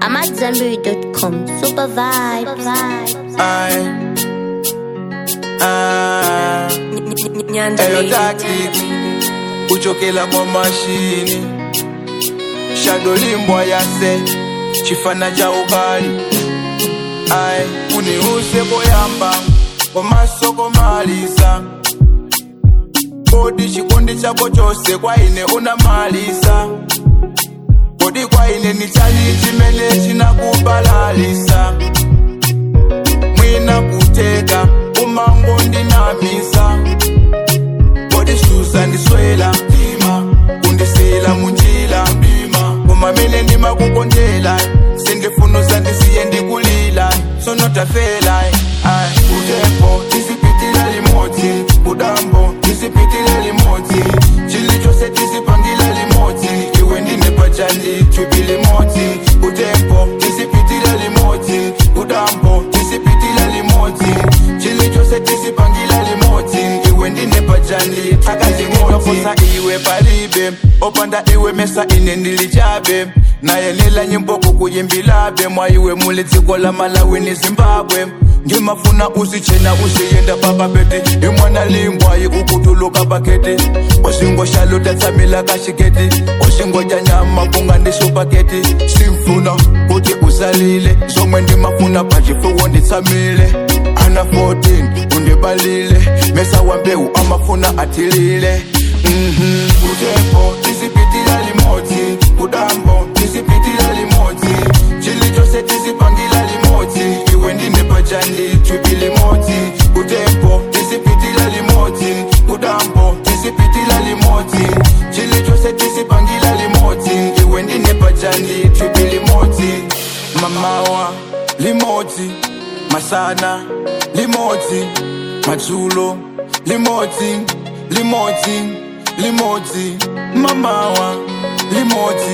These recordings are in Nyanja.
AmadZanbury.com. Super vibes. Aye. Ah. Eyo tactic uchokela kwa mashini shado limbwa yase chifana cha ukali ai uniuse koyamba komasoko malisa kodi chikondi chako chose kwaine unamalisa kodi kwaine ni chani chimene chinakubalalisa mwina kuteka umango ndinamisa kodi susa ndiswela ndima kundisila munjila ndima kumamene ndimakukondela sindifunusa ndisiye ndikulila sonotafela ai utempo tisipitila limodzi udambo tisipitila limodzi chilichose tisipangila limodzi iwe ndine pachandi chupi limodzi utempo tisipitila limodzi udambo tisipitila limodzi chilichose tisipangila limodzi iwe ndine pachandi akazimotokosa iwe palibe opanda iwe mesa ine ndilichabe naye nila nyimbo kukuyimbilabe mwaiwe muli dziko la malawi ni zimbabwe ngimafuna usichena usiyenda papapeti imwana limbwayi kukutuluka paketi oshingo shalo tatsamila kashiketi oshingo cha nyama kungandisupaketi simfuna kuti usalile zomwe ndimafuna pachifuwo nditsamile ana 14 undibalile mesa wambeu amafuna athilile Mhm. utepo tisipitila limodzi udambo tisipitila limodzi chilichose tisipangila limodzi iwe ndine pachandi chupi limodzi utepo tisipitila limodzi udambo tisipitila limodzi chilichose tisipangila limodzi iwe ndine pachandi chupi limodzi mamawa limodzi masana limodzi madzulo limodzi limodzi limodzi mamawa limodzi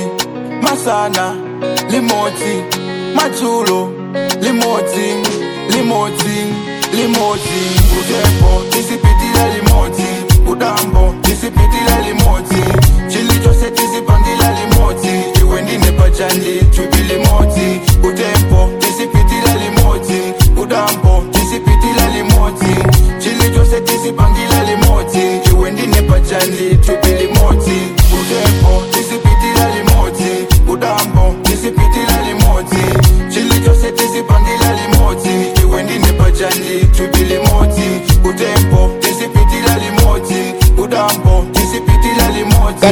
masana limodzi madzulo limodzi limodzi limodzi utepo tisipitila limodzi udambo tisipitila limodzi chilichose tisipangila limodzi iwe ndine pachandi chupi limodzi utepo tisipitila limodzi udambo tisipitila limodzi chilichose tisipangila limodzi iwe ndine pachandi chupi limodzi utepo tisipitila limodzi udambo tisipitila limodzi chilichose tisipangila limodzi iwe ndine pachandi chupi limodzi utepo tisipitila limodzi udambo tisipitila limodzi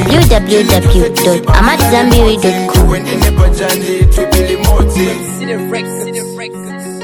www.amadzanbury.com. iwe ndine pachandi chupi limodzi City Records. City Records.